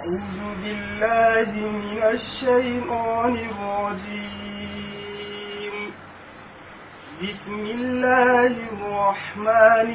أعوذ بالله من الشيطان الرجيم بسم الله الرحمن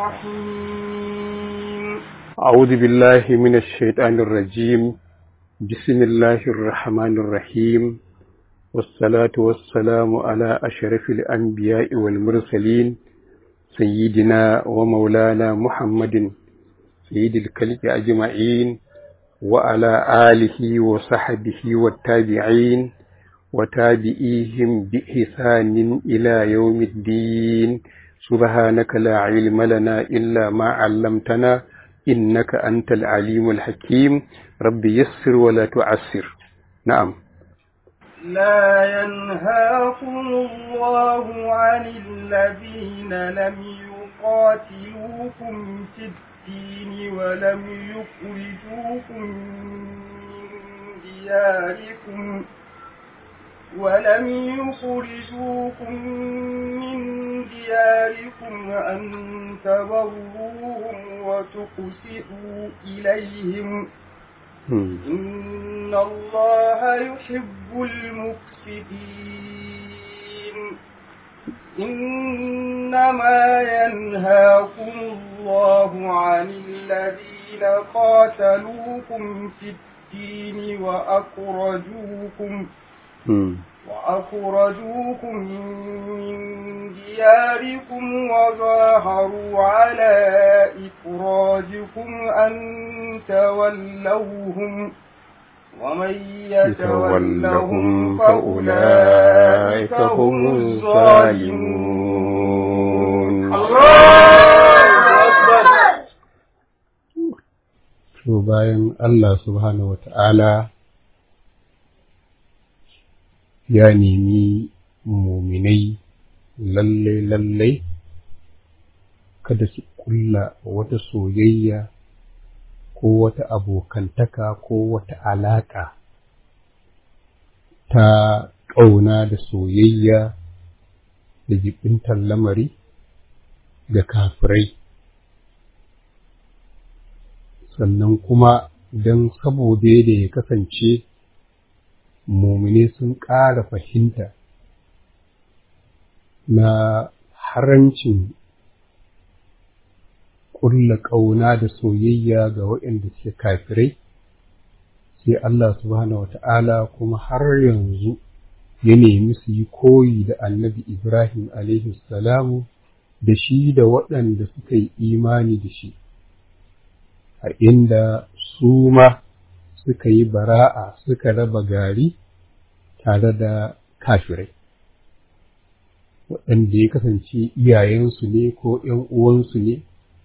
الرحيم أعوذ بالله من الشيطان الرجيم بسم الله الرحمن الرحيم والصلاة والسلام على أشرف الأنبياء والمرسلين سيدنا ومولانا محمد سيد الكلب أجمعين وعلى آله وصحبه والتابعين وتابعيهم بإحسان إلى يوم الدين سبحانك لا علم لنا إلا ما علمتنا إنك أنت العليم الحكيم رب يسر ولا تعسر نعم لا ينهاكم الله عن الذين لم يقاتلوكم في الدين ولم يخرجوكم من دياركم ولم يخرجوكم من دياركم أن تبروهم وتقسطوا إليهم إن الله يحب المقسطين إنما ينهاكم الله عن الذين قاتلوكم في الدين وأخرجوكم وأخرجوكم من دياركم وظاهروا على إخراجكم أن تولوهم ومن يتولهم فأولئك هم الظالمون To bayan Allah subhanahu wa ta'ala ya nemi muminai lalle-lalle kada su kulla wata soyayya ko wata abokantaka ko wata alaƙa ta ƙauna da soyayya da jibintar lamari ga kafirai sannan kuma don saboda da ya kasance mumine sun ƙara fahimta na harancin ƙulla ƙauna da soyayya ga waɗanda suke kafirai sai Allah subhanahu wata'ala kuma har yanzu ya nemi su yi koyi da annabi Ibrahim alaihi salamu da shi da waɗanda suka yi imani da shi a inda su ma suka yi bara'a suka raba gari tare da kafirai waɗanda ya kasance iyayensu ne ko ‘yan uwansu ne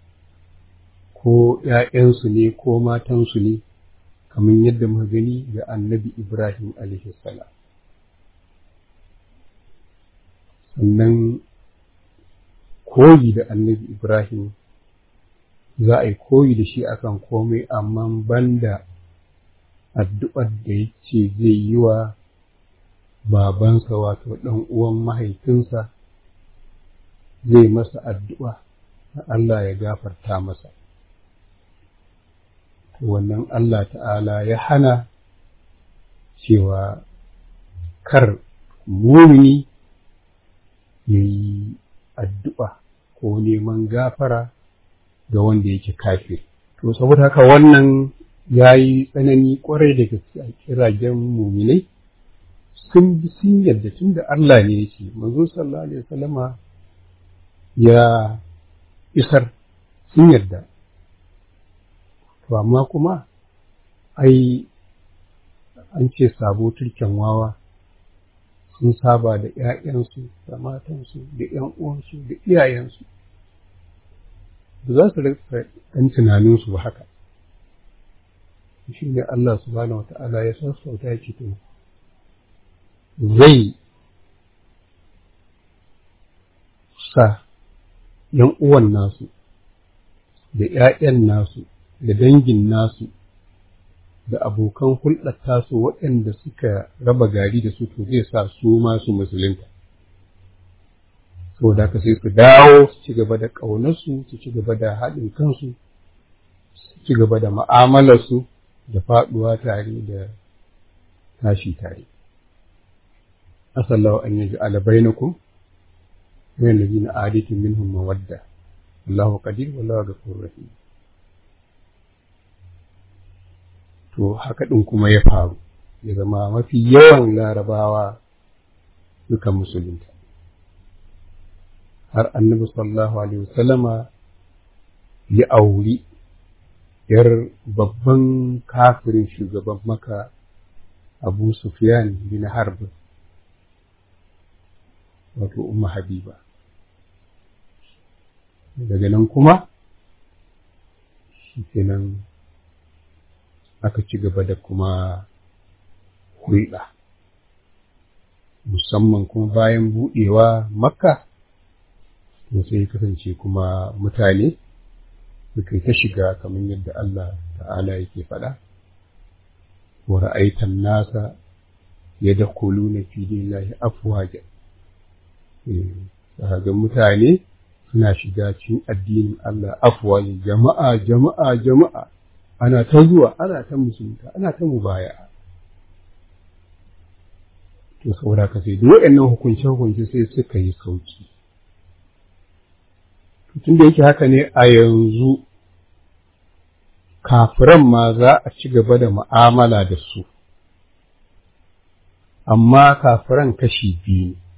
ko ‘ya'yansu ne ko matansu ne kamar yadda muka gani ga annabi Ibrahim salam. sannan koyi da annabi Ibrahim za a yi koyi da shi akan komai amma banda addu'ar da ya ce zai yi wa babansa wato ɗan uwan mahaifinsa zai masa addu'a Allah ya gafarta masa. Wannan Allah ta'ala ya hana cewa kar mumini ya yi addu'a ko neman gafara ga wanda yake kafir. To, saboda haka wannan ya yi tsanani ƙwarai da gaske a kiragen muminai sun bi sun yadda tun da Allah ne ya ce, manzo sallallahu Alaihi wasallama ya isar sun yarda. To, amma kuma, ai, an ce sabo turken wawa sun saba da ‘ya'yansu, da matansu, da ‘yan uwansu, da iyayensu. Ba za su rika ɗan tunaninsu ba haka. Shi ne Allah subhanahu wa ta'ala ya sassauta ya ce to, zai sa ‘yan uwan nasu, da ‘ya'yan nasu, da dangin nasu, da abokan hulɗar tasu waɗanda suka raba gari da su to zai sa su masu musulunta. Saboda haka sai su dawo su ci gaba da ƙaunarsu, su ci gaba da haɗin kansu, su ci gaba da ma'amalarsu da faɗuwa tare da tashi tare asallahu an yaji alabainakum wa allazina aditum minhum mawadda Allahu qadir wallahu ghafurur rahim to haka ɗin kuma ya faru ya zama mafi yawan larabawa suka musulunta har annabi sallallahu alaihi wasallama ya auri yar babban kafirin shugaban maka abu sufyan bin harb wato umma habiba daga nan kuma shi kenan aka ci gaba da kuma hulɗa musamman kuma bayan buɗewa makka to sai kasance kuma mutane suka ta shiga kamar yadda Allah ta'ala yake faɗa wa ra'aitan nasa yadkhuluna fi dinillahi afwaja ga mutane suna shiga cikin addinin Allah afwaja jama'a jama'a jama'a ana ta zuwa ana ta musulunta ana ta mubaya to saboda ka sai duk waɗannan hukunce hukunce sai suka yi sauki tun da yake haka ne a yanzu kafiran ma za a ci gaba da mu'amala da su amma kafiran kashi biyu ne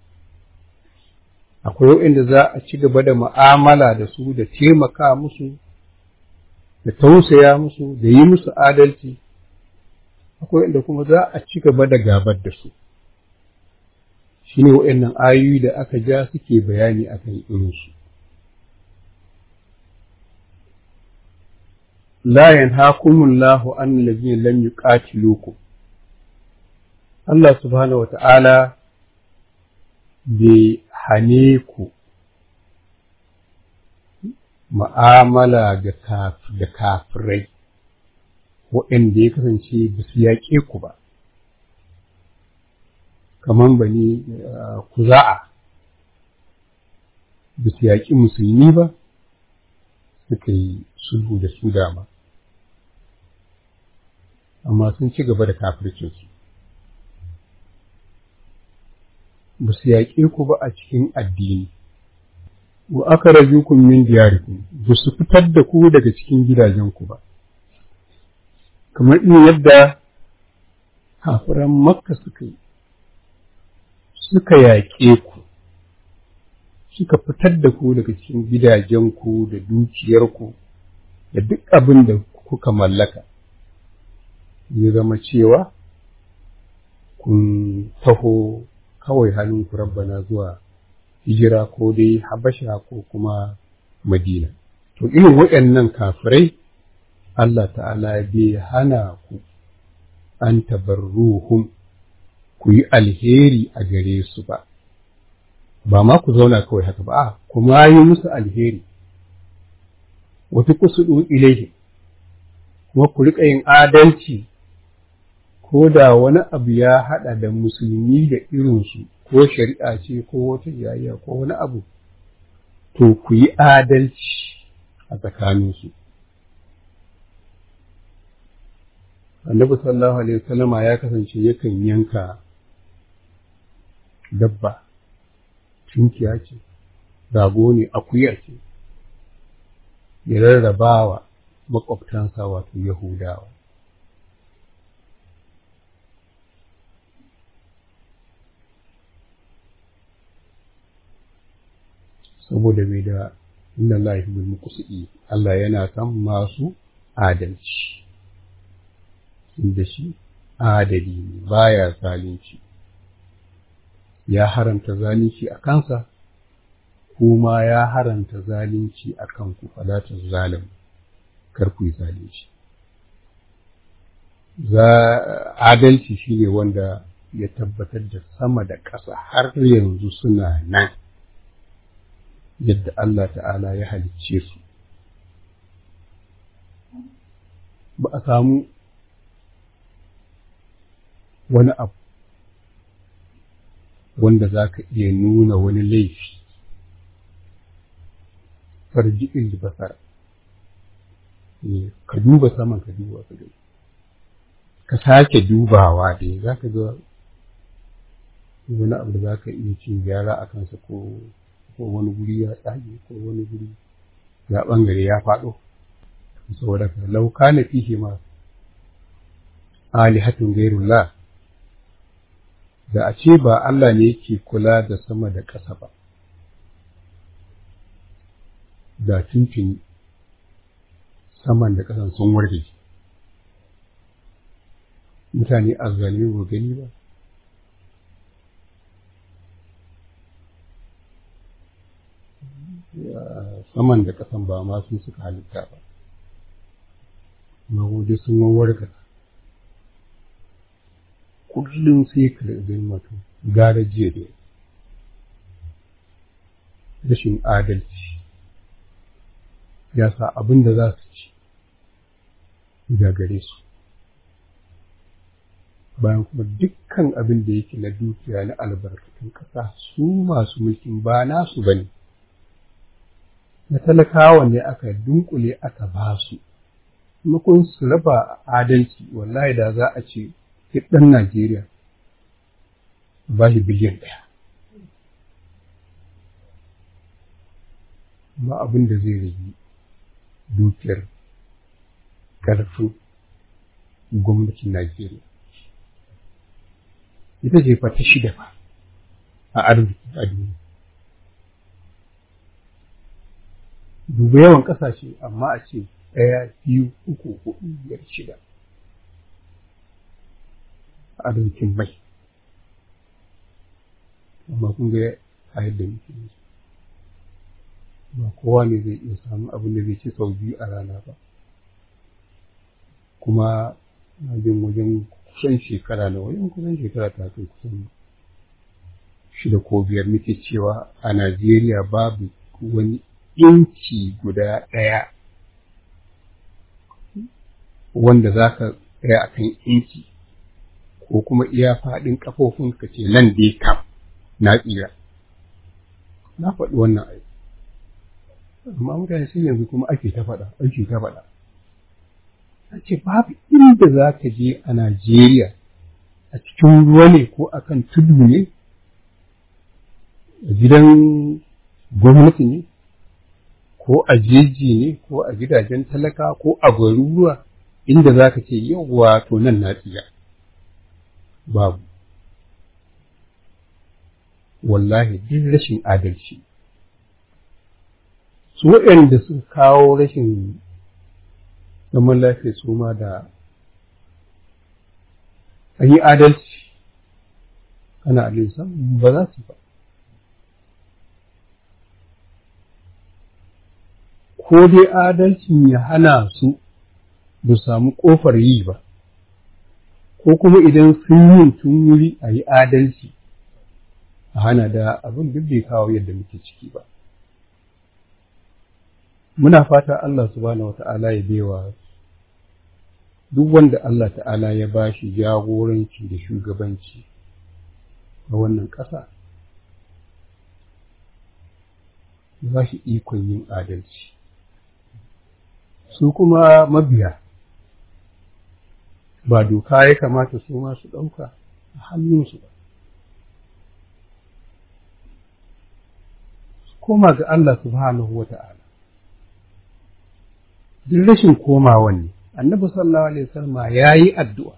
akwai waɗanda za a ci gaba da mu'amala da su da taimaka musu da tausaya musu da yi musu adalci akwai inda kuma za a ci gaba da gabar da su shi ne waɗannan ayoyi da aka ja suke bayani a kan irinsu la yanhakumullahu an allazina lam yuqatilukum Allah subhanahu wa ta'ala bai hane ku ma'amala da kafirai waɗanda ya kasance ba su yaƙe ku ba, kamar bani kuza'a ba su yaƙi musulmi ba suka yi sulhu da su dama, amma sun ci gaba da kafircinsu. Ba su yaƙe ku ba a cikin addini. wa aka rajukum min diyarikum ba su fitar da ku daga cikin gidajenku ba kamar in yadda kafiran makka suka yi suka yaƙe ku suka fitar da ku daga cikin gidajenku da dukiyarku da duk abin da kuka mallaka ya zama cewa kun taho kawai hannunku rabbana zuwa hijira ko dai habasha ko kuma madina to irin waɗannan kafirai Allah ta'ala bai hana ku an tabarruhum ku yi alheri a gare su ba ba ma ku zauna kawai haka ba a kuma yi musu alheri wata kusudu ilaihi kuma ku riƙa yin adalci ko da wani abu ya haɗa da musulmi da irinsu ko shari'a ce ko wata jayayya ko wani abu to ku yi adalci a tsakaninsu annabi sallallahu alaihi wasallama ya kasance yakan yanka dabba tunkiya ce rago ne akuya ce ya rarrabawa makwabtansa wato yahudawa saboda bai da inna Allah yuhibbul muqsitin Allah yana son masu adalci inda shi adali ne baya zalunci ya haramta zalunci a kansa kuma ya haramta zalunci a kanku falatar zalim kar ku yi zalunci adalci shine wanda ya tabbatar da sama da ƙasa har yanzu suna nan yadda Allah ta'ala ya halicce su ba a samu wani abu wanda za ka iya nuna wani laifi farji basar ka duba saman ka duba ka gani ka sake dubawa dai za ka ga wani abu da za ka iya cin gyara a kansa ko ko wani guri ya tsage ko wani guri ya ɓangare ya faɗo saboda ka lauka na fihe ma alihatun gairullah da a ce ba Allah ne yake kula da sama da ƙasa ba da tuntuni saman da ƙasan sun warke mutane a zalimi ba gani ba saman da ƙasan ba ma sun suka halitta ba mahudu sun warka kullum sai ka da mutum gara jiya da rashin adalci ya sa abin da za su ci da gare su bayan kuma dukkan abin da yake na dukiya na albarkatun ƙasa su masu mulkin ba nasu ba ne na talakawa ne aka dunkule aka ba su mukun su raba adalci wallahi da za a ce ɗan Najeriya ba shi biliyan ɗaya ba abin da zai rage dukiyar ƙarfin gwamnatin Najeriya. Ita ce fa ta shida ba a arziki a duniya. Duba yawan ƙasashe amma a ce ɗaya, biyu, uku, huɗu, biyar, shida. Arzikin mai. Amma kun ga a yadda muke yi. ba kowa ne zai iya samun abin da zai ci sau biyu a rana ba kuma na jin wajen kusan shekara na wajen kusan shekara ta kai kusan shida ko biyar muke cewa a Najeriya babu wani inci guda ɗaya wanda za ka tsaya a kan inci ko kuma iya faɗin ƙafofin ka ce nan dai kam na tsira na faɗi wannan aiki amma mutane sai yanzu kuma ake ta faɗa ake ta faɗa a ce babu inda za ka je a Najeriya a cikin ruwa ne ko a kan tudu ne a gidan gwamnati ne ko a jeji ne ko a gidajen talaka ko a garuruwa inda za ka ce yau to nan na tsiya babu wallahi duk rashin adalci su waɗanda suka kawo rashin zaman lafiya su ma da an yi adalci ana alinsa ba za su ba ko dai adalcin ya hana su ba samu ƙofar yi ba ko kuma idan sun yi tun wuri a yi adalci a hana da abin duk bai kawo yadda muke ciki ba muna fata Allah subhanahu wata'ala ya baiwa duk wanda Allah ta'ala ya ba shi jagoranci da shugabanci a wannan ƙasa ya ba shi ikon yin adalci su kuma mabiya ba doka ya kamata su ma su ɗauka a hannunsu ba su koma ga Allah subhanahu wa ta'ala duk rashin komawan ne annabi sallallahu alaihi wasallam ya yi addu'a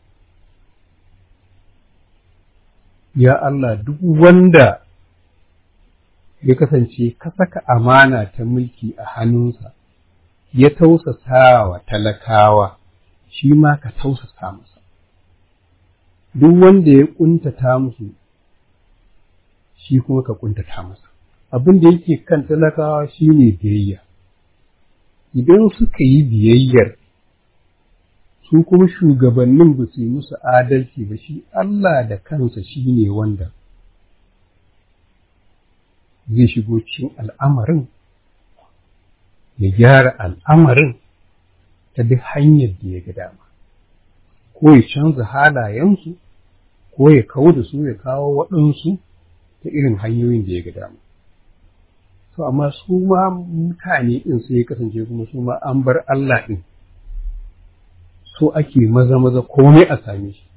ya Allah duk wanda ya kasance ka saka amana ta mulki a hannunsa ya tausasa wa talakawa shi ma ka tausasa masa duk wanda ya kuntata musu shi kuma ka kuntata masa abin da yake kan talakawa shine biyayya idan suka yi biyayyar su kuma shugabannin ba su yi musu adalci ba shi Allah da kansa shi ne wanda zai shigo cikin al'amarin ya gyara al'amarin ta duk hanyar da ya ga dama ko ya canza halayensu ko ya kawo da su ya kawo waɗansu ta irin hanyoyin da ya ga dama to amma su ma mutane ɗin sai ya kasance kuma su ma an bar Allah ɗin so ake maza maza komai a same shi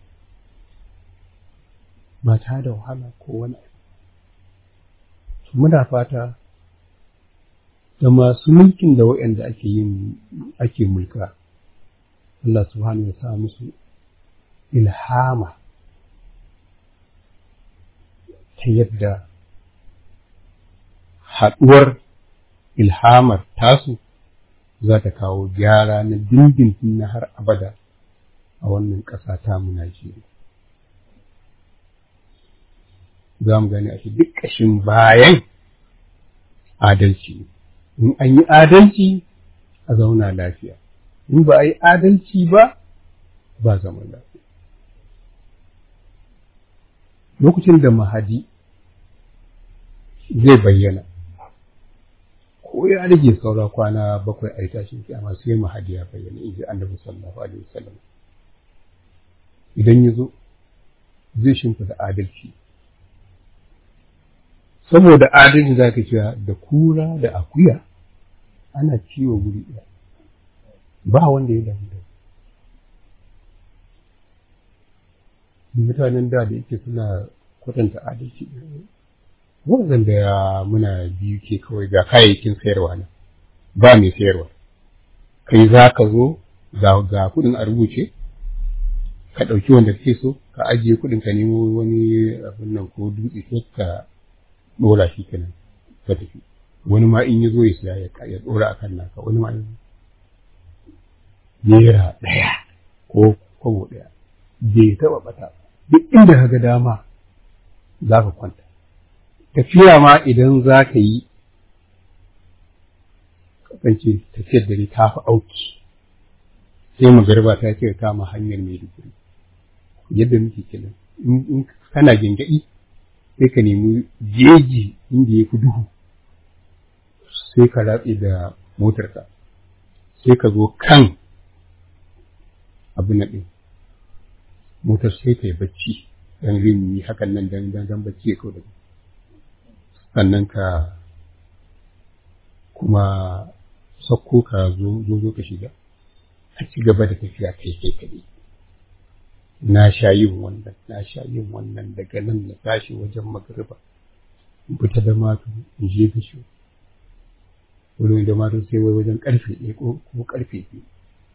ba ta da wahala ko wani abu muna fata da masu mulkin da waɗanda ake yin ake mulka Allah subhanahu ya sa musu ilhama ta yadda haɗuwar ilhamar tasu za ta kawo gyara na dindindin na har abada a wannan ƙasa ta mu Najeriya. Za mu gani a shi duk ƙashin bayan adalci. In an yi adalci a zauna lafiya, in ba a yi adalci ba, ba zaman lafiya. Lokacin da mahadi zai bayyana, ko ya rage saura kwana bakwai a yi tashin kiyama sai mahadi ya bayyana in ji annabi sallallahu alaihi wasallam idan ya zo zai shimfida adalci saboda adalci za ka cewa da kura da akuya ana ciwo guri ɗaya ba wanda ya damu da mutanen da da yake suna kwatanta adalci wannan da muna biyu ke kawai ga kayayyakin sayarwa na ba mai sayarwa kai za ka zo ga kuɗin a rubuce ka ɗauki wanda kake so ka ajiye kuɗin ka nemo wani abin nan ko dutse sai ka ɗora shi kenan ka tafi wani ma in ya zo ya siya ya ɗora a kan naka wani ma naira ɗaya ko kwabo ɗaya bai taɓa ɓata duk inda ka ga dama za ka kwanta tafiya ma idan za ka yi kasance tafiyar dare ta fi auki sai magarba ta ce kama hanyar mai duguri yadda muke kenan in kana gyangyaɗi sai ka nemi jeji inda ya fi duhu sai ka ratse da motarka sai ka zo kan abu na ɗin motar sai ka yi bacci dan rini hakan nan dan dan bacci ya kawo da sannan ka kuma sakko ka zo zo ka shiga a ci gaba da tafiya kai kai kaɗai na sha yin wannan na sha yin wannan daga nan na tashi wajen magariba in fita da matu in je bishu wurin da matu sai wai wajen karfe ɗaya ko karfe biyu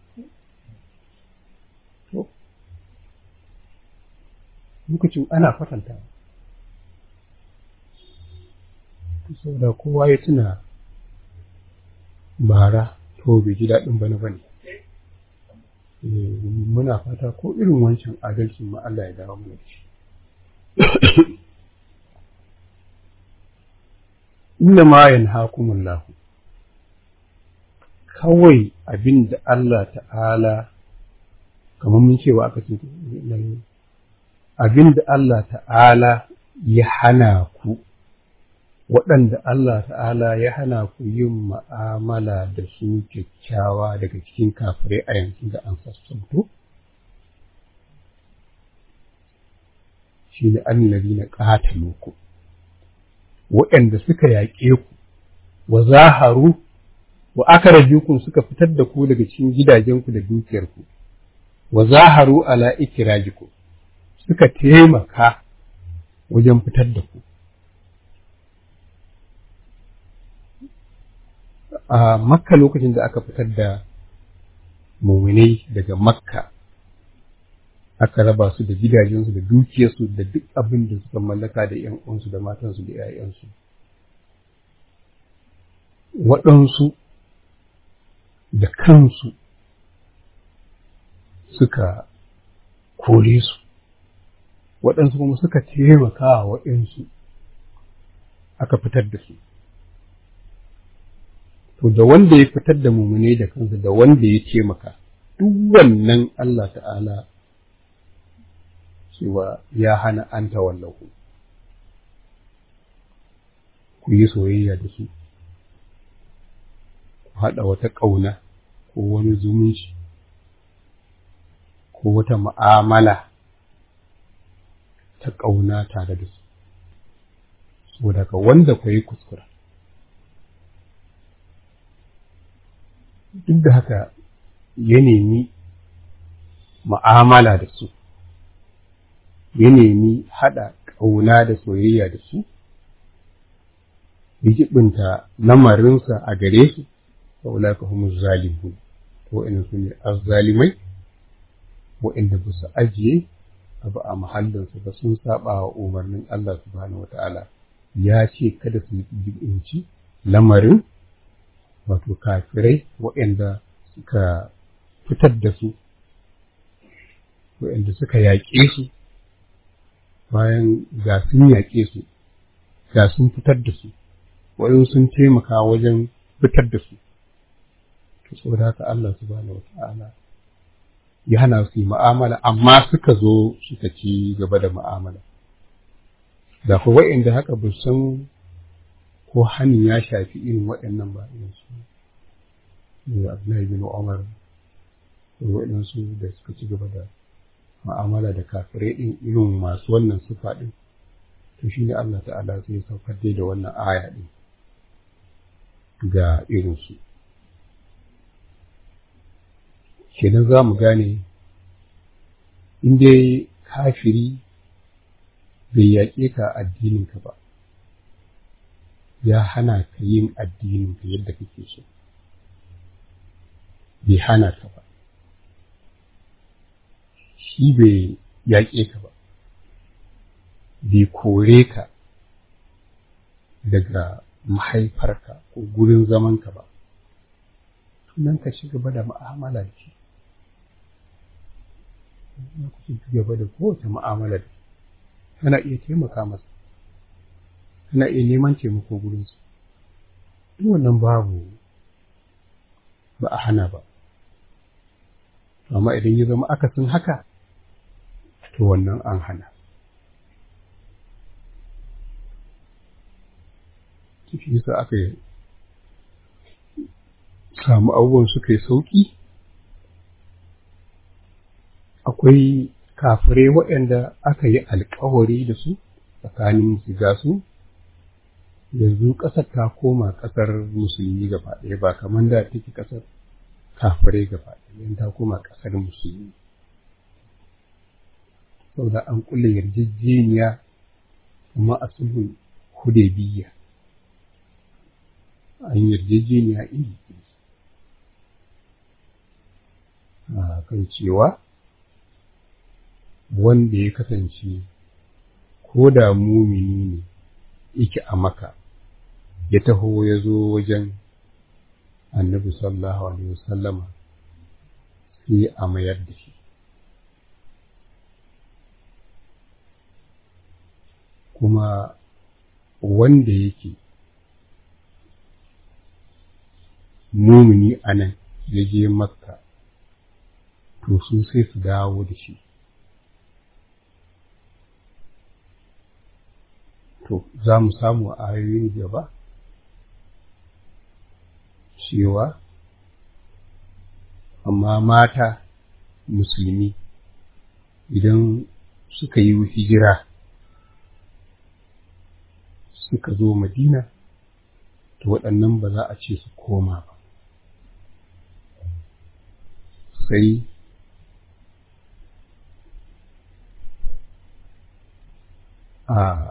lokacin ana kwatanta saboda kowa ya tuna bara to bai ji daɗin bana bane muna fata ko irin wancan adalcin ma Allah ya dawo mana da shi inna ma yanhakumullahu kawai abin da Allah ta'ala kamar mun cewa aka ce abin da Allah ta'ala ya hana ku waɗanda Allah ta'ala ya hana ku yin ma'amala da su kyakkyawa daga cikin kafirai a yanzu da an sassanto? Shi ne annari na ƙatalu ku, waɗanda suka yaƙe ku, wa zaharu, wa aka kun suka fitar da ku daga cikin gidajenku da dukiyarku, wa zaharu ala ikirajiku suka taimaka wajen fitar da ku. a makka lokacin da aka fitar da muminai daga makka aka raba su da gidajensu da dukiyarsu da duk abin da suka mallaka da ‘yan uwansu da matansu da ‘ya'yansu waɗansu da kansu suka kore su waɗansu kuma suka taimaka wa waɗansu aka fitar da su to da wanda ya fitar da mumune da kansa da wanda ya ce maka duk wannan Allah ta'ala cewa ya hana an tawallahu ku yi soyayya da su ku haɗa wata ƙauna ko wani zumunci ko wata ma'amala ta ƙauna tare da su saboda ka wanda ku yi kuskura duk da haka ya nemi ma'amala da su ya nemi haɗa ƙauna da soyayya da su ya jibinta lamarinsa a gare su fa ulaka humuz zalimun wa'annan su ne azzalimai wa'anda ba su ajiye abu a mahallinsu ba sun saba wa umarnin Allah subhanahu wata'ala ya ce kada su jibinci lamarin wato kafirai wa'anda suka fitar da su wa'anda suka yaƙe su bayan ga sun yaƙe su ga sun fitar da su wajen sun taimaka wajen fitar da su to saboda haka Allah subhanahu wata'ala ya hana su yi mu'amala amma suka zo suka ci gaba da mu'amala da ku wa'inda haka ba san ko hanin ya shafi irin waɗannan ba irin su ne Abdullahi bin Umar waɗansu da suka ci gaba da mu'amala da kafirai ɗin irin masu wannan sufa ɗin to shi ne Allah ta'ala sai ya saukar da wannan aya ɗin ga irinsu kenan za mu gane in dai kafiri bai yaƙe ka addininka ba ya hana ka yin addininka yadda kake so bai hana ka ba shi bai yaƙe ka ba bai kore ka daga mahaifarka ko gurin zamanka ba tunan ka ci gaba da mu'amala da shi ku ci gaba da kowace mu'amala da shi kana iya taimaka masa kana iya neman taimako gurinsu duk wannan babu ba a hana ba amma idan ya zama akasin haka to wannan an hana shi yasa aka samu abubuwan suka yi sauƙi akwai kafirai waɗanda aka yi alkawari da su tsakanin shiga su yanzu ƙasar ta koma ƙasar musulmi gaba ɗaya ba kamar da take ƙasar kafirai gaba ɗaya ta koma ƙasar musulmi saboda an kulle yarjejeniya kuma a sulhun hudaybiya an yarjejeniya iri a kan cewa wanda ya kasance ko da mumini ne yake a maka ya taho ya zo wajen annabi sallallahu alaihi wasallama sai a mayar da shi kuma wanda yake mumini a nan ya je makka to su sai su dawo da shi to za mu samu a ayoyin gaba cewa amma mata musulmi idan suka yi hijira suka zo madina to waɗannan ba za a ce su koma ba sai a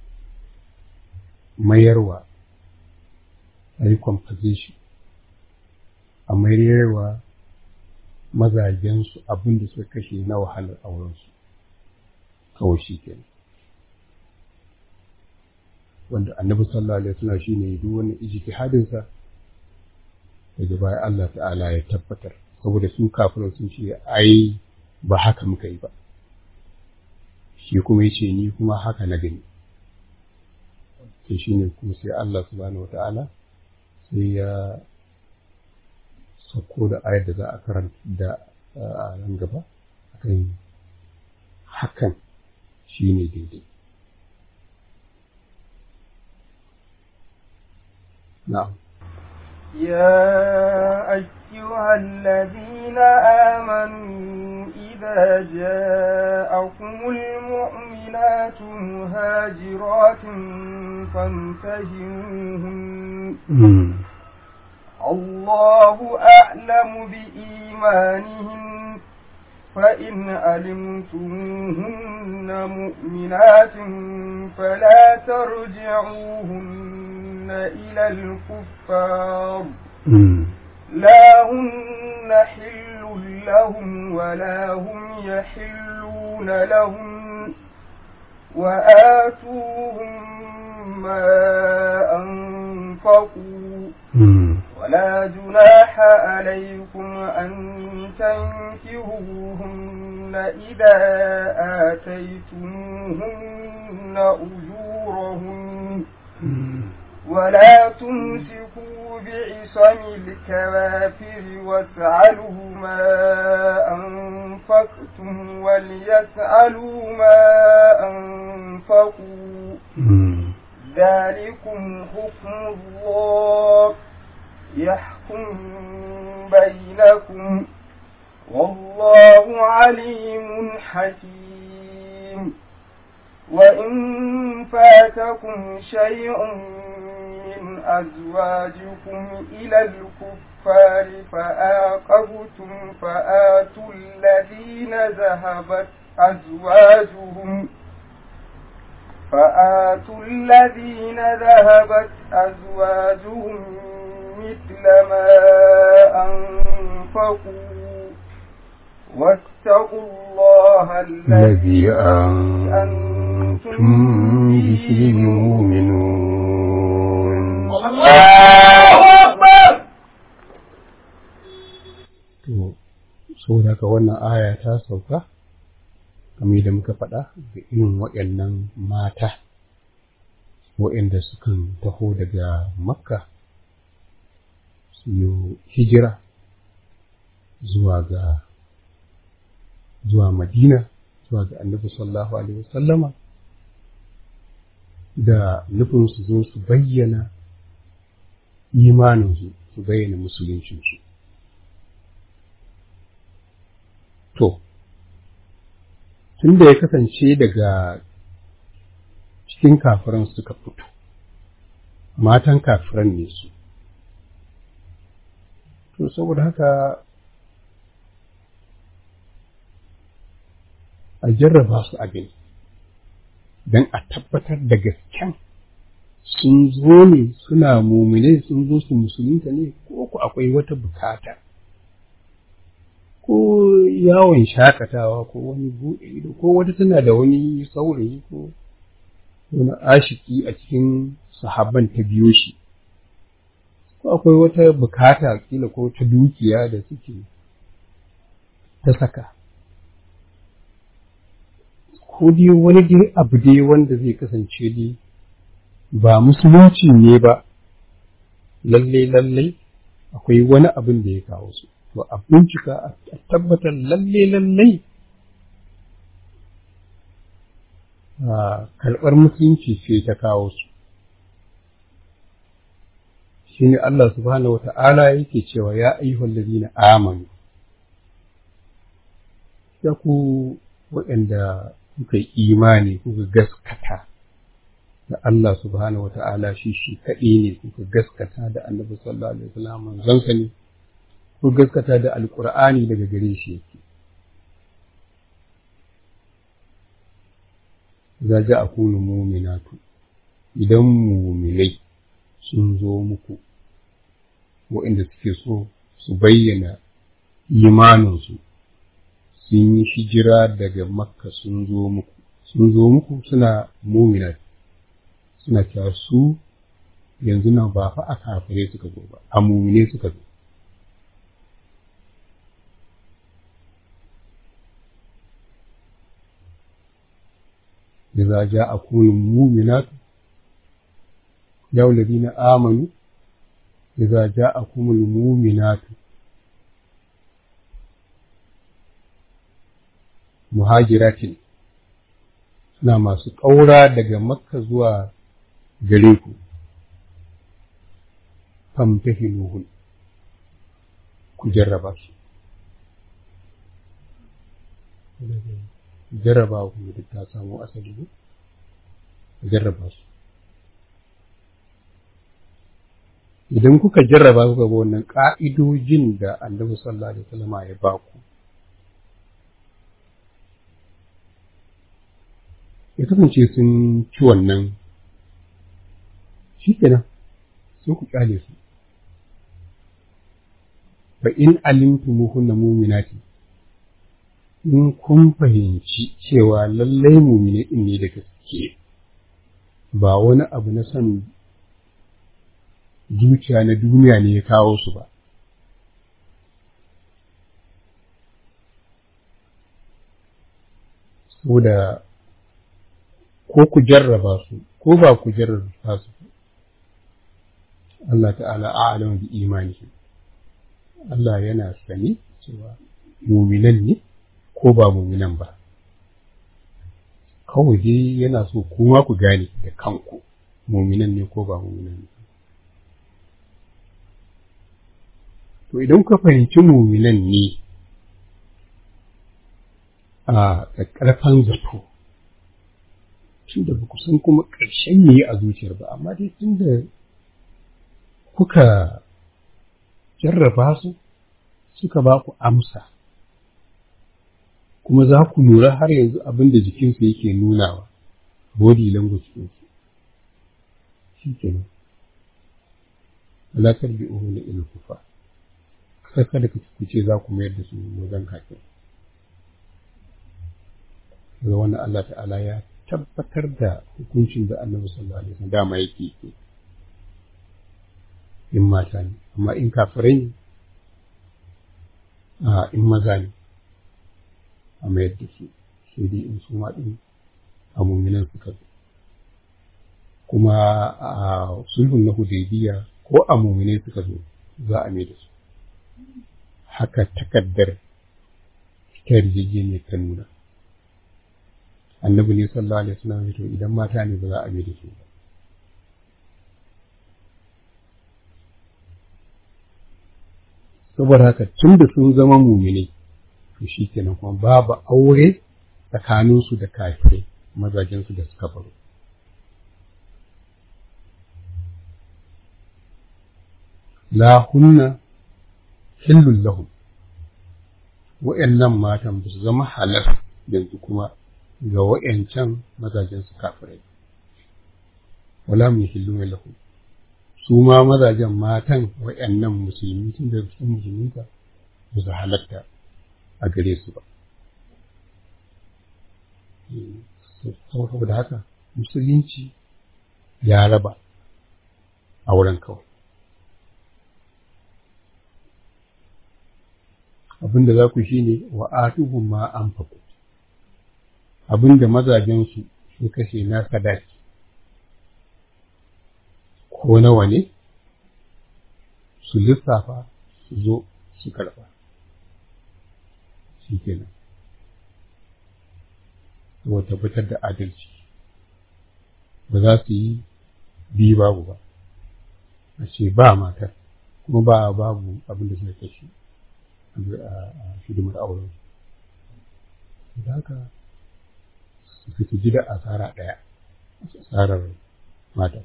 mayarwa a yi composition a mayarwa mazajensu abin da suka kashe na wahalar aurensu kawai shi kenan wanda annabi sallallahu alaihi wasallam shine duk wannan ijtihadin sa daga baya Allah ta'ala ya tabbatar saboda su kafirai sun ce ai ba haka muka yi ba shi kuma yace ni kuma haka na gani to shine kuma sai Allah subhanahu wata'ala sai ya sako da ayar da za a karanta da a nan gaba akan hakan shine daidai نعم يا أيها الذين آمنوا إذا جاءكم المؤمنات مهاجرات فامتهنوهن الله أعلم بإيمانهن فإن علمتموهن مؤمنات فلا ترجعوهن إلى الكفار لا هن حل لهم ولا هم يحلون لهم وآتوهم ما أنفقوا ولا جناح عليكم أن تنكهوهن إذا آتيتموهن أجورهن ولا تمسكوا بعصم الكوافر واسعلوا ما أنفقتم وليسألوا ما أنفقوا ذلكم حكم الله يحكم بينكم والله عليم حكيم وإن فاتكم شيء من أزواجكم إلى الكفار فآقبتم فآتوا الذين ذهبت أزواجهم فآتوا الذين ذهبت أزواجهم مثل ما أنفقوا واتقوا الله الذي أنتم به مؤمنون الله أكبر to saboda haka wannan aya ta sauka kamar da muka faɗa da irin waɗannan mata waɗanda sukan taho daga makka su yi hijira zuwa ga zuwa madina zuwa ga annabi sallallahu alaihi wasallama da nufin su zo su bayyana imaninsu su bayyana musuluncinsu to tun da ya kasance daga cikin kafiran suka fito matan kafiran ne su to saboda haka a jarraba su abin don a tabbatar da gasken sun zo ne suna mumine sun zo su musulunta ne ko ku akwai wata bukata ko yawon shakatawa ko wani buɗe ido ko wata tana da wani saurayi ko wani ashiki a cikin sahabban ta biyo shi ko akwai wata bukata kila ko ta dukiya da suke ta saka ko dai wani dai abu dai wanda zai kasance dai ba musulunci ne ba lalle lalle akwai wani abin da ya kawo su to a bincika a tabbatar lalle lalle karɓar musulunci ce ta kawo su shi ne Allah subhanahu wa ta'ala yake cewa ya ayyuhal ladina amanu ya ku waɗanda kuka yi imani kuka gaskata da Allah subhanahu wa ta'ala shi shi kaɗai ne kuka gaskata da annabi sallallahu alaihi wasallam manzonsa ne kuka gaskata da alqur'ani daga gare shi yake za ja akunu mu'minatu idan mu'minai sun zo muku waɗanda suke so su bayyana imaninsu sun yi hijira daga makka sun zo muku sun zo muku suna muminat suna cewa su yanzu nan ba fa a kafirai suka zo ba a mumine suka zo إذا جاءكم المؤمنات يا الذين آمنوا إذا جاءكم المؤمنات muhajiratin suna masu ƙaura daga makka zuwa gare ku famtahinuhun ku jarraba su jarraba ku da ta samu asali ne jarraba su idan kuka jarraba kuka ga wannan ƙa'idojin da annabi sallallahu alaihi wasallam ya ba ku ya kasance sun ci wannan shi kenan sai ku kyale su fa in alimtumuhunna mu'minati in kun fahimci cewa lallai mumine din ne da gaske ba wani abu na son zuciya na duniya ne ya kawo su ba saboda ko ku jarraba su ko ba ku jarraba su Allah ta'ala a'lamu bi imanihi Allah yana sani cewa muminan ne ko ba muminan ba kawai dai yana so kuma ku gane da kanku muminan ne ko ba muminan ne to idan ka fahimci muminan ne a ƙarfan zato tun da ba ku san kuma ƙarshen ne a zuciyar ba amma dai tun da kuka jarraba su suka ba ku amsa kuma za ku lura har yanzu abin da jikinsu yake nunawa body language ɗinsu shi ke nan alaƙar bi uhu na ilkufa sai kada ku ce za ku mayar da su wajen kafin daga wannan Allah ta'ala ya tabbatar da hukuncin da annabi sallallahu alaihi wasallam dama yake yi in mata ne amma in kafirai ne a in maza ne a mayar da su sai dai in su ɗin a mummunan suka zo kuma a sulhun na hudaybiya ko a mummunai suka zo za a mai da su haka takaddar ta yarjejeniyar ta nuna annabi ne sallallahu alaihi wasallam to idan mata ne ba za a mai da su ba saboda haka tun da sun zama mumini to shi kenan kuma babu aure tsakaninsu da kafirai mazajensu da suka baro la hunna hillul lahum wa'annan matan ba su zama halal yanzu kuma ga wa'ancan mazajensu kafirai wala mu hillu lahum su ma mazajen matan waɗannan musulmi tun da sun musulunta ba su halatta a gare su ba. Saboda haka musulunci ya raba a wurin kawai. Abin da za ku shi ne wa atuhun ma an faku, abin da mazajensu su kashe na sadaki. ko nawa ne su lissafa su zo su karɓa shi kenan saboda tabbatar da adalci ba za su yi biyu babu ba a ce ba matar kuma ba babu abin da suka kashe a hidimar auren da haka su ji da asara ɗaya asarar matar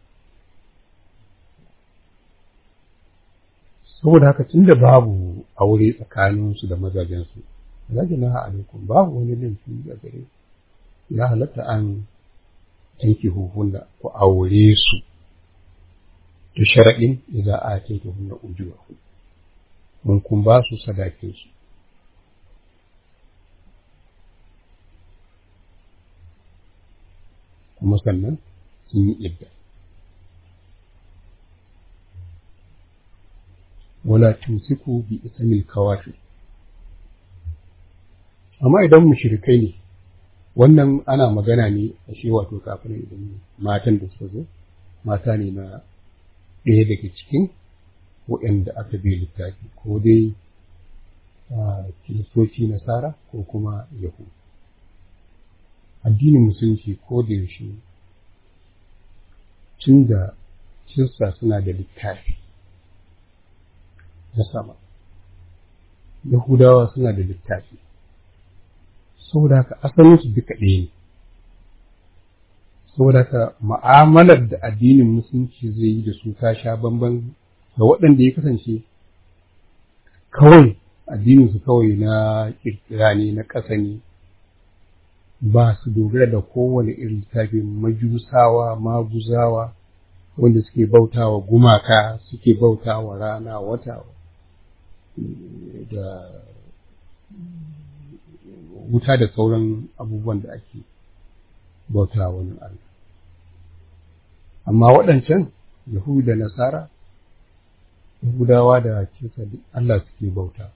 saboda haka tunda babu aure tsakaninsu da mazajensu zaki na alaikum babu wani laifi a gare ya halatta an yanki huhunna ku aure su da sharaɗin idan a kai ta hunna ujuwa mun kun ba su sadakin su kuma sannan sun yi idda wala tumsiku bi ismil kawafi amma idan mushrikai ne wannan ana magana ne a shi wato kafin idan matan da suka zo mata ne na ɗaya daga cikin waɗanda aka bi littafi ko dai kiristoci nasara ko kuma yahu addinin musulunci ko da yaushe tun da kirista suna da littafi na sama yahudawa suna da littafi saboda haka asalinsu duka ɗaya ne saboda haka ma'amalar da addinin musulunci zai yi da su ta sha bamban ga waɗanda ya kasance kawai addininsu kawai na ƙirƙira ne na ƙasa ne ba su dogara da kowane irin littafi majusawa maguzawa wanda suke bautawa gumaka suke bautawa rana wata da wuta da sauran abubuwan da ake bautawa wani Allah amma waɗancan yahudu da nasara yahudawa da kisa Allah suke bauta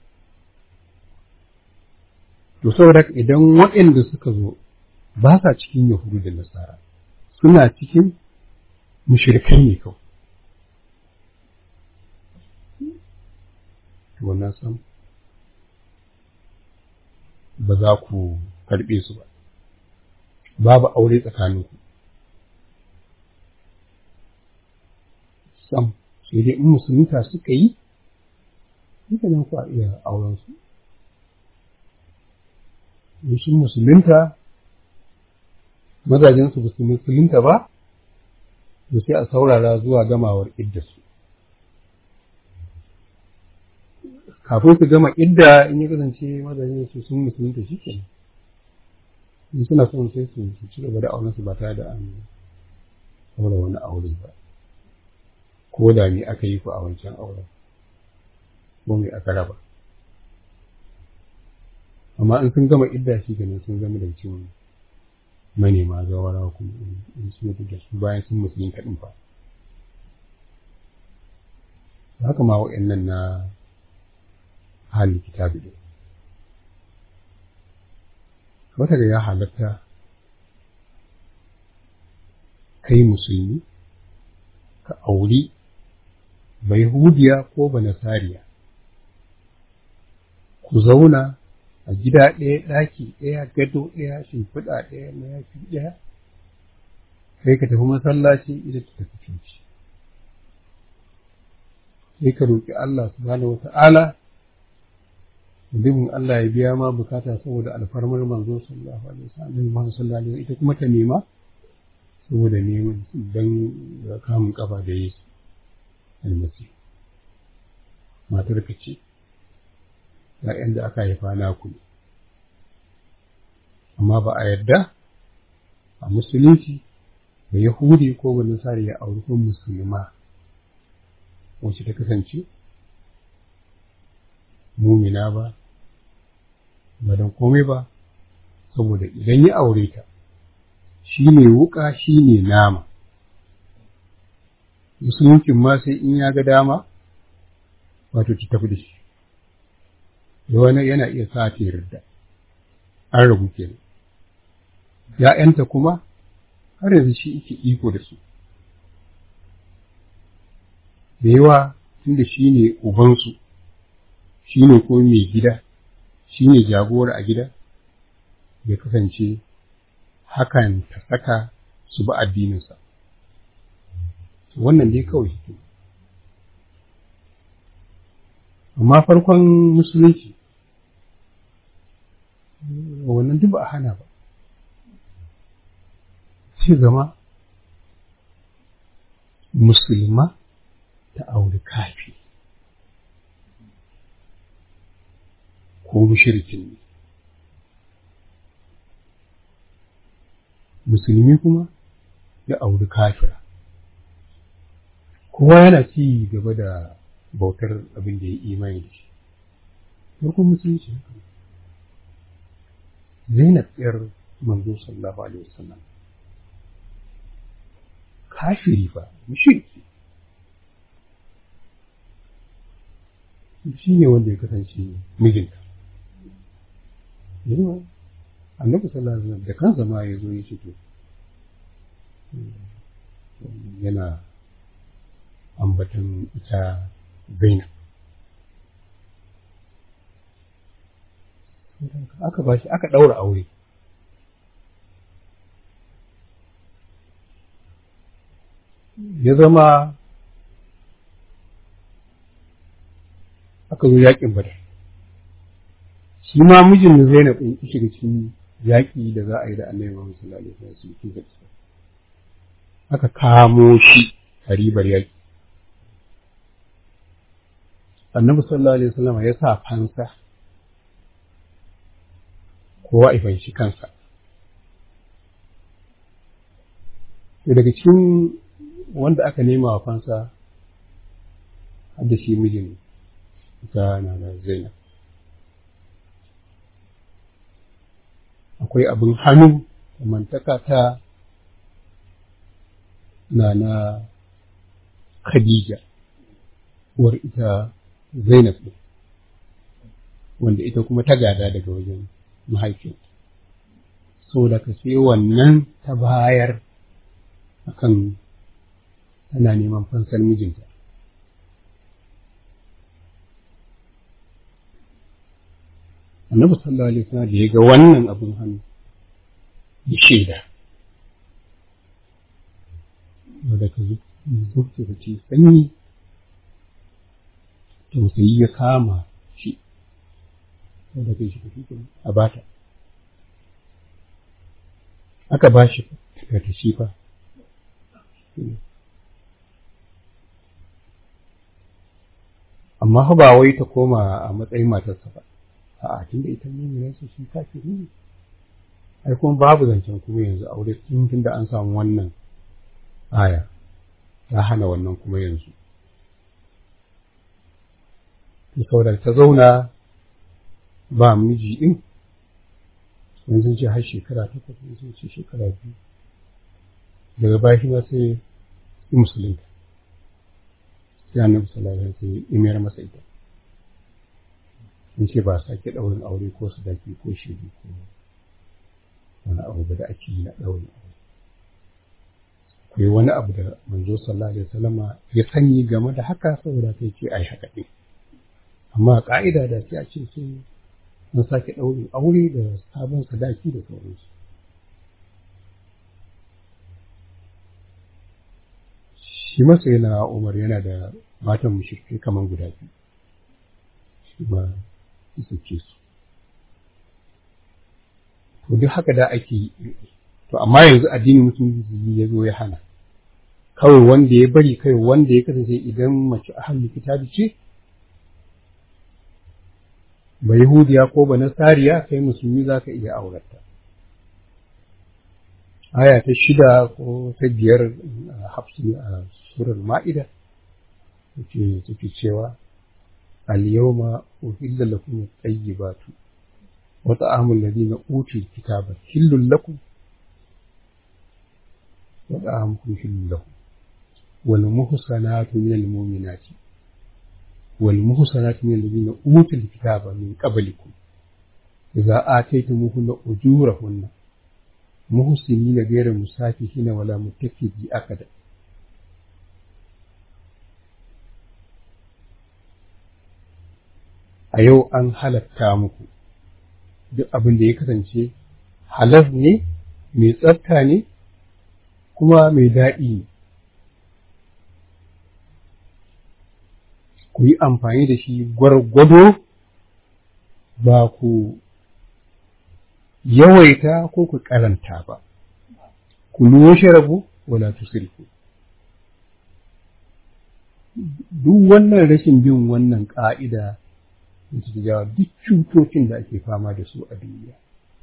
to saboda idan waɗanda suka zo ba sa cikin yahudu da nasara suna cikin mushrikai ne kawai to wannan sam ba za ku karɓe su ba babu aure tsakaninku sam sai dai in musulunta suka yi duka nan ku a iya auren su in sun musulunta mazajensu ba su musulunta ba to sai a saurara zuwa gamawar iddarsu kafin su gama idda in ya kasance mazajen su sun musulunta shi ke in suna son sai su ci gaba da auren su ba tare da an aure wani aure ba ko da me aka yi ku a wancan auren ko me aka raba amma in sun gama idda shi ganin sun zama da ciwon manema zawara kuma in sun mutu da su bayan sun musulun kaɗin fa haka ma waɗannan na halin kitabi ɗin wata da ya halatta kai musulmi ka auri bai hudiya ko ba nasariya ku zauna a gida ɗaya ɗaki ɗaya gado ɗaya shimfiɗa ɗaya mayafi ɗaya sai ka tafi masallaci ita ta tafi coci sai ka roƙi Allah subhanahu wa ta'ala mutumin Allah ya biya ma bukata saboda alfarmar manzo sallallahu alaihi wasallam Muhammad sallallahu alaihi ita kuma ta nema saboda neman dan kamun kafa da Yesu almasi matar ka ce ‘ya'yan da aka haifa naku ne, amma ba a yarda a musulunci da Yahudi ko ba Nasari ya auri ko musulma wacce ta kasance mumina ba, ba don komai ba, saboda idan ya aure ta, shi ne wuƙa shi ne nama. Musuluncin ma sai in ya ga dama, wato ta tafi da shi. wani yana iya sa ta yarda an rabu kenan ‘ya'yanta kuma har yanzu shi yake iko da su da yawa tunda shi ne ubansu shi ne ko mai gida shi ne jagora a gida ya kasance hakan ta saka su ba addininsa wannan dai kawai hikima amma farkon musulunci wannan duk ba a hana ba sai zama musulma ta auri kafi ko mushrikin ne musulmi kuma ya auri kafira kowa yana ci gaba da bautar abin da ya imani da shi farkon musulunci haka zainab yar manzo sallallahu alaihi wasallam kafiri fa mushriki shi ne wanda ya kasance mijinta yawa annabi sallallahu alaihi wasallam da kansa ma ya zo ya ce to yana ambatan ita zainab aka ba shi aka ɗaura aure ya zama aka zo yaƙin badar shi ma mijin da zainab ɗin ki shiga cikin yaƙi da za a yi da annabi Muhammad sallallahu alaihi wasallam cikin gaskiya aka kamo shi a ribar yaƙi annabi sallallahu alaihi wasallam ya sa fansa kowa ifan shi kansa daga cikin wanda aka nema wa fansa har da shi mijin ta na da zainab akwai abin hannu mantaka ta na na khadija uwar ita zainab ɗin wanda ita kuma ta gada daga wajen mahaifinta so da ka sai wannan ta bayar akan tana neman fansar mijinta annabi sallallahu alaihi wasallam da ya ga wannan abin hannu ya shaida da ka zuci da ce sanyi tausayi ya kama shi da kai shi a bata aka ba shi da ta shi fa amma ba wai ta koma a matsayin matarsa ba a'a tunda ita ne ne su shi kafiri ne ai kuma babu zancen kuma yanzu aure tun tunda an samu wannan aya ta hana wannan kuma yanzu saboda ta zauna ba miji din wani sun ce har shekara takwas wani sun ce shekara biyu daga baya shi ma sai yi musulunta sai annabi sallallahu alaihi wasallam ya mayar masa ita sun ce ba sake ɗaurin aure ko sadaki ko shiri ko wani abu da ake yi na ɗaurin aure akwai wani abu da manzo sallallahu alaihi wasallama ya sani game da haka saboda kai ce ai haka ɗin amma ka'ida da sai a ce sai an sake ɗaurin aure da sabon sadaki da sauransu shi masa yana umar yana da matan mushrikai kamar guda biyu shi ma su ce su to duk haka da ake yi to amma yanzu addinin musulunci ya zo ya hana kawai wanda ya bari kai wanda ya kasance idan mace ahalin kitabi ce ba yahudiya ko ba nasariya kai musulmi za ka iya aurata aya ta shida ko ta biyar a hafsin a surar ma'ida take cewa al-yawma uhilla lakum at-tayyibatu wa ta'amul ladina utul kitaba hillul lakum wa ta'amukum hillul lahum wal muhsanatu minal mu'minati wal muhsanatu minal ladina utul kitaba min qablikum idza ataytumuhunna ujurahunna muhsinina ghayra musafihina wala muttakhidhi akada a yau an halatta muku duk abin da ya kasance halas ne mai tsafta ne kuma mai daɗi ne ku yi amfani da shi gwargwado ba ku yawaita ko ku karanta ba ku luwo rabu wala tusrifu duk wannan rashin bin wannan ƙa'ida su jawo duk cutocin da ake fama da su a duniya.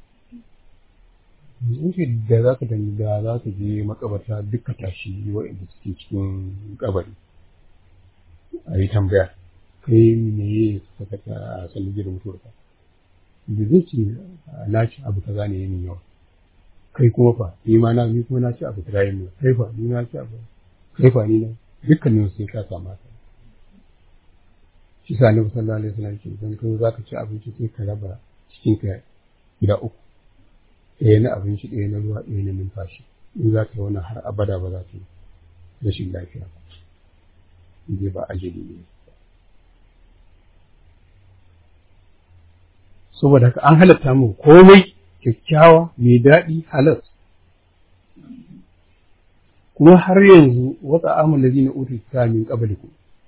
Yanzu da za ka dangi da za ka je makabarta duka tashi waɗanda suke cikin kabari. A yi tambaya, kai ne ya saka ta a sallar gidan mutuwarka. Da zai ce na ci abu kaza ne yin yawa. Kai kuma fa, ni ma na ni kuma na ci abu kaza yin yawa. Kai fa, ni na ci abu. Kai fa, ni na. Dukkanin sai ka samu shi sa annabi sallallahu alaihi wasallam ke dan kai zaka ci abinci sai ka raba cikin ka gida uku ɗaya na abinci ɗaya na ruwa ɗaya na numfashi in za ka yi wannan har abada ba za ka yi rashin lafiya ba in ba ajali ne saboda haka an halatta mu komai kyakkyawa mai daɗi halas kuma har yanzu wata amal ladina utul min qablikum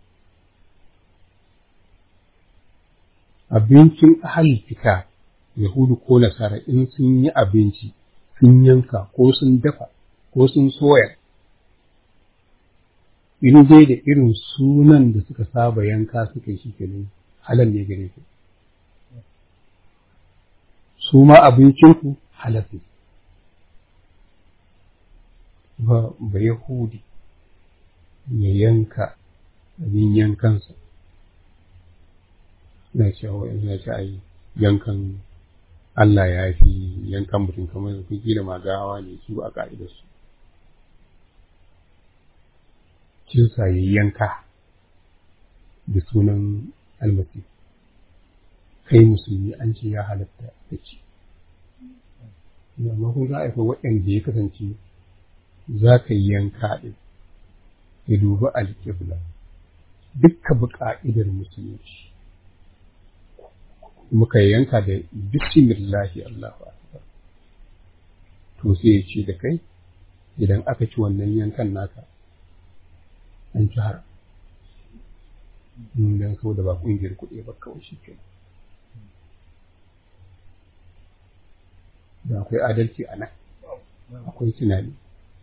abincin ahalin fita Yahudu ko Nasara in sun yi abinci sun yanka ko sun dafa ko sun soya in dai da irin sunan da suka saba yanka suka yi shi kenan halal ne gare ku su ma abincinku halal ne ba ba Yahudi ya yanka abin yankansa na cewa na ce ai yankan Allah ya fi yankan mutum kamar su kila ma gawa ne su a ka'idar su kinsa ya yanka da sunan almasi kai musulmi an ce ya halatta da ci amma kun ga aika waɗanda ya kasance za ka yi yanka ɗin ya dubi alƙibla dukka bi ƙa'idar musulunci muka yanka da bismillahi Allahu akbar to sai ya ce da kai idan aka ci wannan yankan naka an ci haram dan saboda ba ƙungiyar kuɗi ba kawai shi ke da akwai adalci a nan akwai tunani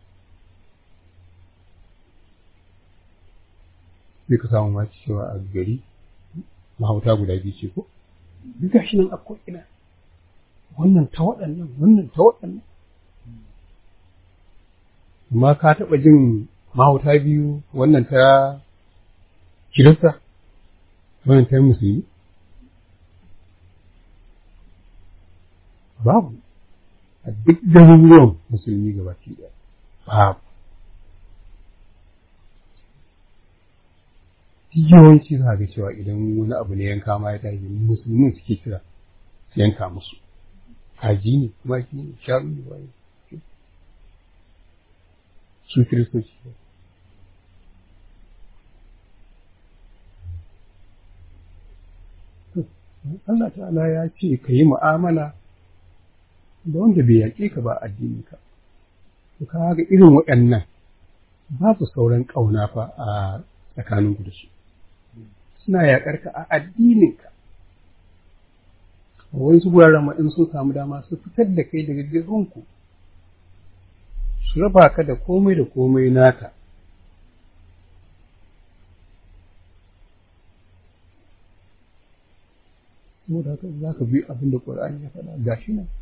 sai ka samu ma cewa a gari mahauta guda biyu ce ko duk gashi nan akwai ina wannan ta waɗannan wannan ta waɗannan amma ka taɓa jin mahauta biyu wannan ta kirista wannan ta musulmi babu a duk garuruwan musulmi gabaki ɗaya babu yawanci za ga cewa idan wani abu ne yanka ma ya tashi musulmin suke kira su yanka musu kaji ne kuma ki ne sharu ne wani su kiristoci ne Allah ta'ala ya ce ka yi mu'amala da wanda bai yaƙe ka ba addininka to ka ga irin waɗannan babu sauran ƙauna fa a tsakaninku da su suna yaƙar ka a addininka wani su guraren ma in sun samu dama su fitar da kai daga girinku su raba ka da komai da komai naka saboda haka za ka bi abin da ƙur'ani ya faɗa gashi nan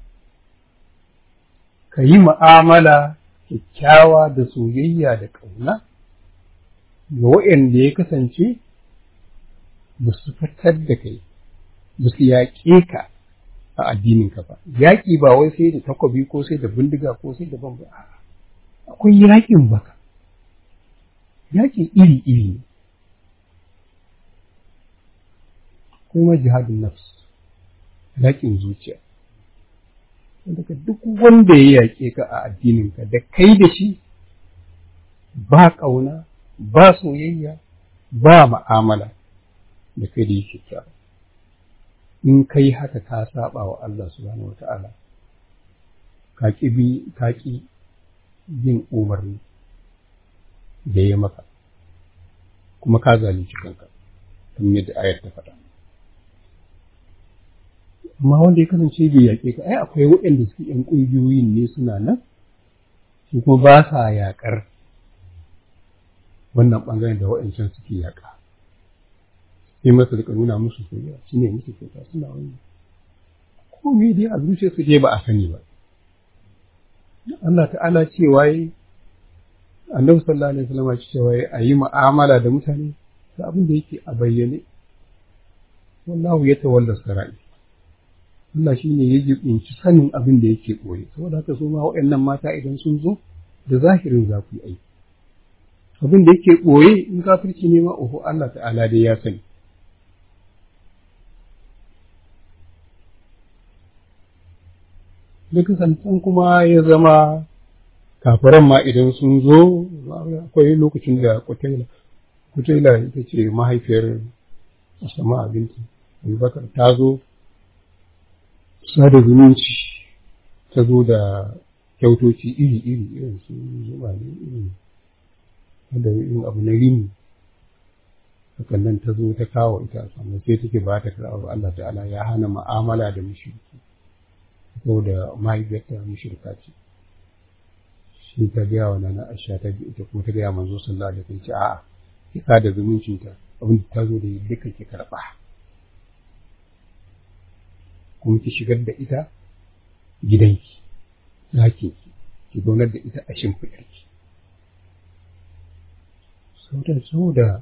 ka yi mu'amala kyakkyawa da soyayya da ƙauna ga waɗanda ya kasance ba su fitar da kai ba su yaƙe ka a addininka ba yaƙi ba wai sai da takwabi ko sai da bindiga ko sai da bamba akwai yaƙin baka yaƙin iri-iri ne kuma jihadin nafs yaƙin zuciya daga duk wanda ya yaƙe ka a addininka da kai da shi ba ƙauna ba soyayya ba ma'amala da kai da yake kyawu in kai haka ka saba wa Allah subhanahu wata'ala ka ƙi bi ka ƙi bin umarni da ya maka kuma ka zalunci kanka kamar yadda ayar ta faɗa amma wanda ya kasance bai yaƙe ka ai akwai waɗanda suke ƴan ƙungiyoyin ne suna nan su kuma ba sa yaƙar wannan ɓangaren da waɗancan suke yaƙa sai masa da nuna musu soyayya shi ne musu kyauta suna wani ko me dai a zuciya su dai ba a sani ba Allah ta'ala cewa yi annabi sallallahu alaihi wasallam cewa yi a yi mu'amala da mutane da abin da yake a bayyane wallahu ya tawalla sarai Allah shi ne ya jibinci sanin abin da yake ɓoye saboda haka su ma waɗannan mata idan sun zo da zahirin za ku yi aiki abin da yake ɓoye in kafirci ne ma oho Allah ta'ala dai ya sani duk santan kuma ya zama kafiran ma idan sun zo akwai lokacin da kutaila kutaila ita ce mahaifiyar asama abinci abubakar ta zo sada zumunci ta zo da kyautoci iri-iri irin su zuba ne irin da yin abu na rini hakan nan ta zo ta kawo ita sannan sai take ba ta karɓar Allah ta'ala ya hana mu'amala da mushriki saboda mahaifiyarta mushrika ce shi ta gaya wa nana Aisha ta bi ita kuma ta gaya manzo sallallahu alaihi wasallam ce a'a ki da zumuncinta abin da ta zo da duka ki karɓa kuma ki shigar da ita gidanki ɗakin ki ki zaunar da ita a shimfiɗarki saboda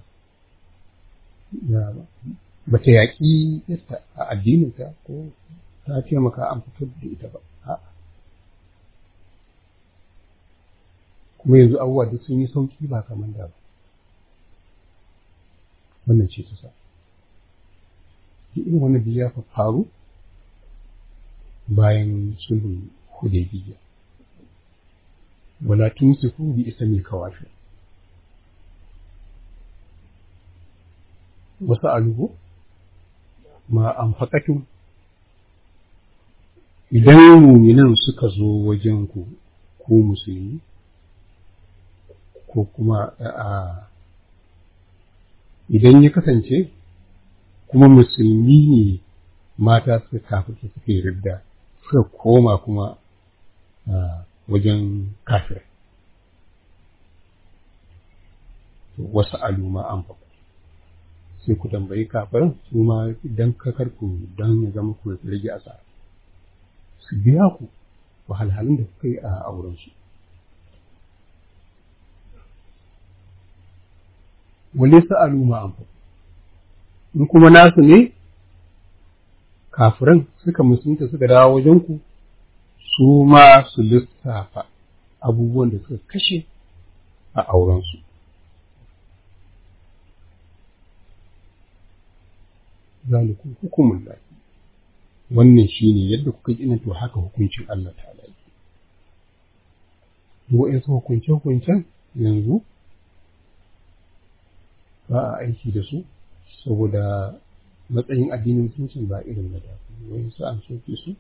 ba ta yaƙi yadda a addininta ko ta taimaka an fitar da ita ba a'a kuma yanzu abubuwa duk sun yi sauƙi ba kamar da ba wannan ce ta sa irin wannan da ya faru bayan sulhun hudaybiya wala tumsiku bi ismi kawafi wasu alubu ma an faƙatun idan muminan suka zo wajen ku ko musulmi ko kuma a idan ya kasance kuma musulmi ne mata suka kafirce suka yi ridda suka koma kuma wajen kafir wasu aluma an faɗa sai ku tambayi kafirin su ma idan ka karku don ya zama ku rage asara su biya ku wahalhalun da kuka yi a aurensu wale su aluma an faɗa in kuma nasu ne kafiran suka musulunta suka dawo wajen ku su ma su lissafa abubuwan da suka kashe a aurensu. Zalikun hukumun lafi, wannan shi ne yadda kuka ji to haka hukuncin Allah ta yake. Wa'yansu hukunce-hukuncen yanzu ba a aiki da su saboda matsayin addinin musulunci ba irin na da wani su an soke su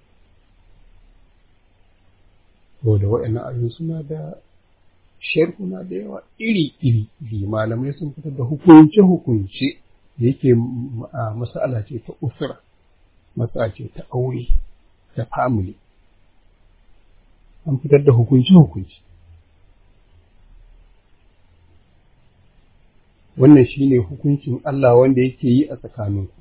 saboda waɗannan ayoyin suna da sharhuna da yawa iri-iri iri malamai sun fitar da hukunce-hukunce da yake masala ce ta usura matsala ce ta aure ta family an fitar da hukunce-hukunce wannan shine hukuncin Allah wanda yake yi a tsakaninku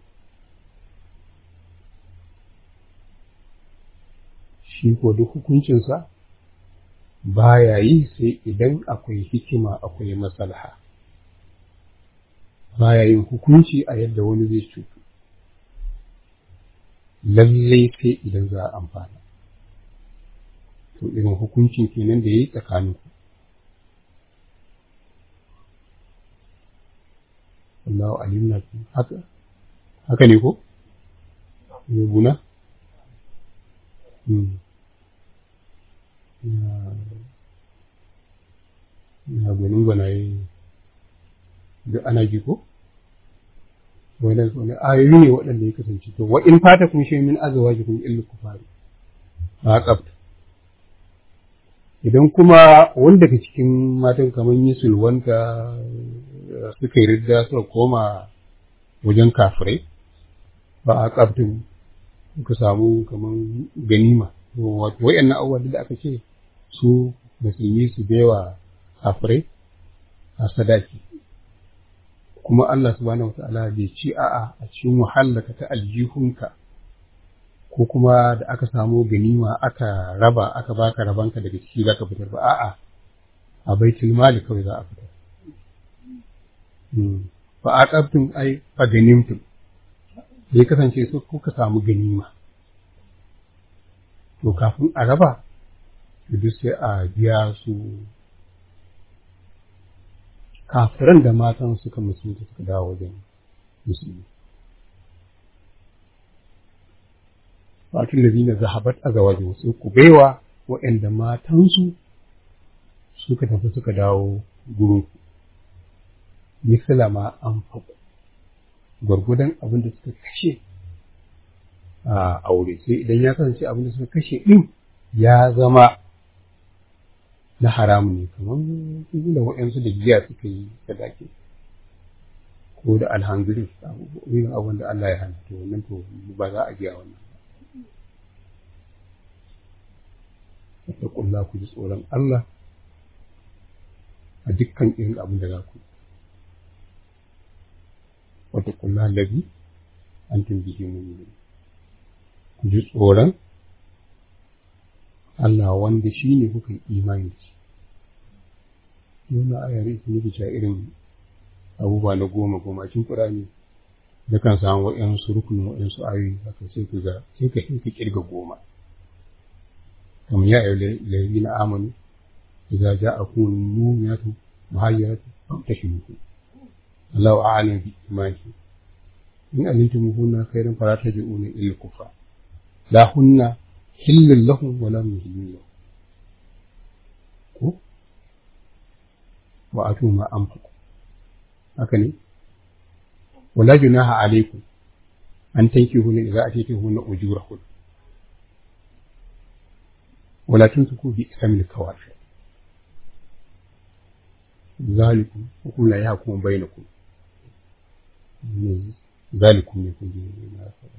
shi ko duk hukuncinsa baya yi sai idan akwai hikima akwai masalha baya yin hukunci a yadda wani zai cutu lallai sai idan za a amfana to irin hukuncin kenan da ya yi tsakaninku Allahu alim na haka haka ne ko rubuna na gwanin gwanaye da ana ji ko wani wani ayoyi ne waɗanda ya kasance to wa in fata kun shi min azawa ji kun illu kufari ba tsafta idan kuma wanda daga cikin matan kamar yi sulwanta suka yi ridda suka koma wajen kafirai ba a tsaftin suka samu kamar ganima wato wayannan abubuwan da aka ce su musulmi su baiwa kafirai a sadaki kuma Allah subhanahu wata'ala bai ci a'a a cikin wahallaka ta aljihunka ko kuma da aka samu ganima aka raba aka baka rabanka daga ciki zaka fitar ba a'a a baitul mali kawai za a fitar fa aqabtum ai fa ganimtum ya kasance su kuka samu ganima to kafin a raba duk sai a biya su kafiran da matan suka musulunta suka dawo wajen musulmi fatun da zina zahabat a zawajin su ku baiwa waɗanda matansu suka tafi suka dawo gurin misala ma an faɗo gwargwadon abin da suka kashe a aure sai idan ya kasance abin da suka kashe ɗin ya zama na haramu ne kamar da waɗansu da giya suka yi sadaki ko da alhanzuri irin abin da Allah ya hana to wannan to ba za a biya wannan ba kulla ku ji tsoron Allah a dukkan irin abin da za ku yi wata kulla labi an tumbihi mu'minin ku ji tsoron Allah wanda shi ne kuka yi imani da shi wannan ayar ita ne cewa irin abubuwa na goma goma cikin Qur'ani da kan samu waɗansu rukunin waɗansu ayoyi haka sai ka ga sai ka ka kirga goma kamar ya ayyuhal ladina amanu idza ja'akum mu'minatu muhayyiratu fastashiruhu Allahu a'lam bi imanihi in alimtumuhunna khairan fala taji'una illa kufra la hunna hillun lahum wa lam yuhillu lahum ko wa atu ma anfaqu haka ne wala junaha alaikum an tankihuna idza ataytuhunna ujurahun wala tunfiqu bi ismil kawafi zalikum hukum la yahkum bainakum zalikum ne kun ji na faɗa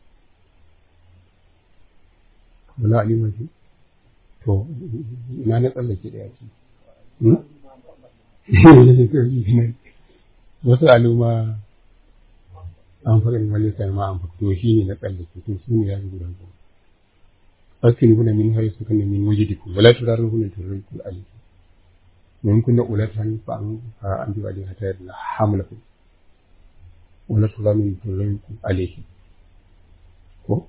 wala alima ce to ina na tsallake da yaki wasu aluma an faɗin wale sai ma an faɗo shi ne na tsallake to su ne ya ji guda goma faskin kuna min hari su kana min wajidikum wala turaru kuna turriku alayhi min kunna ulatan fa an fa an bi wali hatta da hamlakum wala turaru min turriku alayhi ko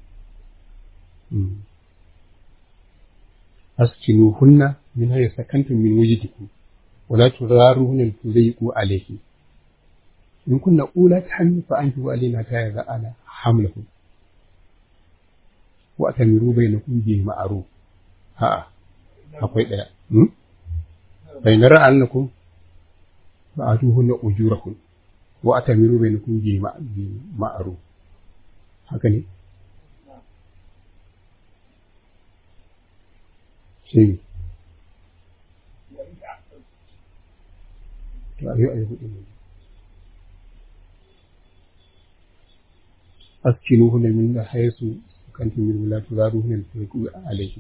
askinuhunna min hayya sakantum min wujidikum wala turaruhunna tudayyiqu alayhi in kunna ulat hamli fa antu alayna ta yaza ala hamlahu wa atamiru bainakum bi ma'ruf ha akwai daya hmm bayna ra'annakum fa atuhunna ujurakum wa atamiru bainakum bi ma'ruf haka ne sai to ayo ayo hudu ne askinuhunna min haythu kantum min la turaruhunna tulqu alayhi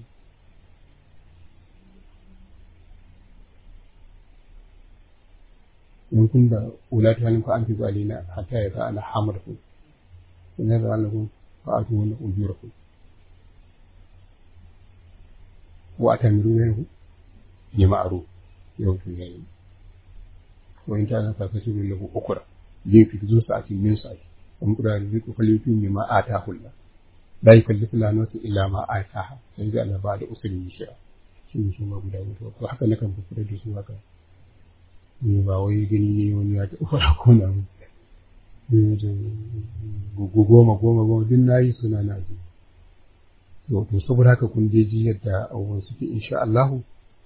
in kun da ulatu halin fa an fi alina hatta ya ta'ala hamarku in ya za'ala kun fa atu wannan ujurakum wa atamiru minhu bi ma'ruf yau to yayi wa in ta'ala fa kasiru lahu ukra yin fi zuwa sa'atin min sa'ati an kura da zai kokali tun ne ma ata hulla la yukallifu la nafsa illa ma ataha sai ga Allah ba da usuli shi'a shi ne shi ma guda mutuwa to haka nakan fufura da su haka ne ba wai gani ne wani ya taɓa fara ko na mu goma goma goma duk na yi suna na ji to to saboda haka kun je ji yadda abubuwan suke insha Allahu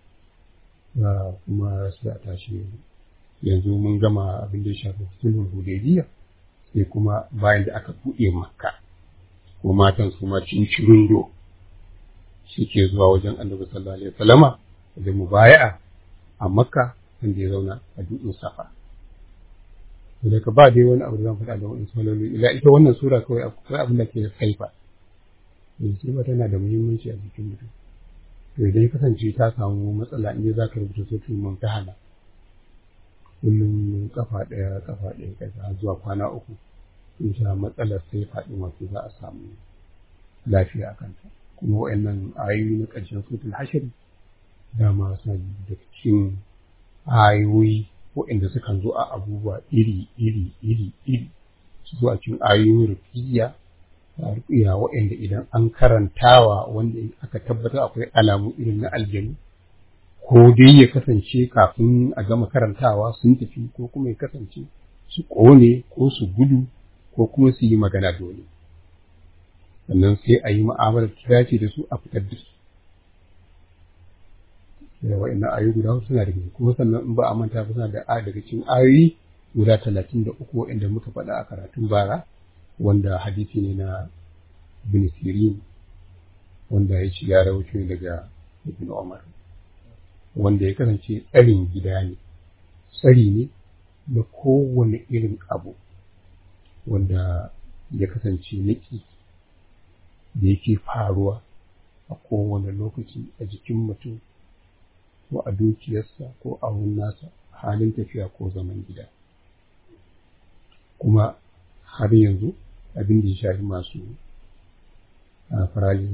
kuma sai a tashi yanzu mun gama abin da ya shafi sulhul hudaybiyya sai kuma bayan da aka buɗe makka ko matan su ma cincirin do suke zuwa wajen annabi sallallahu alaihi wasallama da mubaya'a a makka wanda ya zauna a dutsen safa to daga ba dai wani abu da zan faɗa da wani saloli ila ita wannan sura kawai akwai abin da ke da saifa saifa tana da muhimmanci a jikin mutum to idan ya kasance ta samu matsala in za ka rubuta sautin mumtahana kullum kafa ɗaya kafa ɗaya kaza zuwa kwana uku in sha matsalar sai faɗi wato za a samu lafiya a kanta kuma wa'annan ayoyi na ƙarshen sutul hashari dama suna da cikin ayoyi waɗanda sukan zo a abubuwa iri iri iri iri su zo a cikin ayoyin rufiya da rufiya waɗanda idan an karantawa wanda aka tabbatar akwai alamu irin na aljanu ko dai ya kasance kafin a gama karantawa sun tafi ko kuma ya kasance su ƙone ko su gudu ko kuma su yi magana dole sannan sai a yi mu'amalar ta dace da su a fitar da su da wa'annan ayoyi guda hudu suna da gaske kuma sannan in ba a manta ba suna da a daga cikin ayoyi guda talatin da uku waɗanda muka faɗa a karatun bara wanda hadisi ne na ibn sirin wanda ya ci ya rawaito daga ibn umar wanda ya kasance tsarin gida ne tsari ne da kowane irin abu wanda ya kasance niki da yake faruwa a kowane lokaci a jikin mutum ko a dukiyarsa ko a wurin nasa halin tafiya ko zaman gida kuma har yanzu abin da ya shafi masu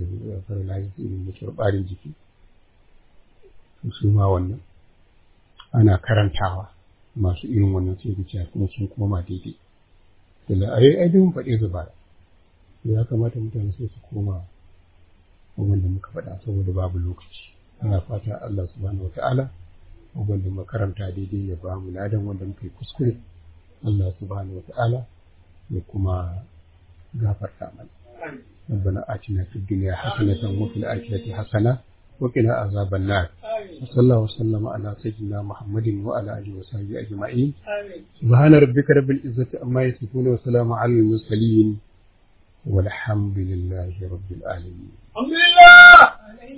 paralysis irin mutuwar ɓarin jiki su ma wannan ana karantawa masu irin wannan sai ga cewa kuma sun koma daidai da ai ai dun faɗe su ba ya kamata mutane sai su koma abin da muka faɗa saboda babu lokaci ina fata Allah subhanahu wataala abin da muka karanta daidai ya ba mu ladan wanda muka yi kuskure Allah subhanahu wataala ya kuma gafarta mana ربنا آتنا في الدنيا حسنة وفي الآخرة حسنة وقنا عذاب النار وصلى الله وسلم على سيدنا محمد وعلى آله وصحبه أجمعين سبحان ربك رب العزة عما يصفون وسلام على المرسلين والحمد لله رب العالمين الحمد لله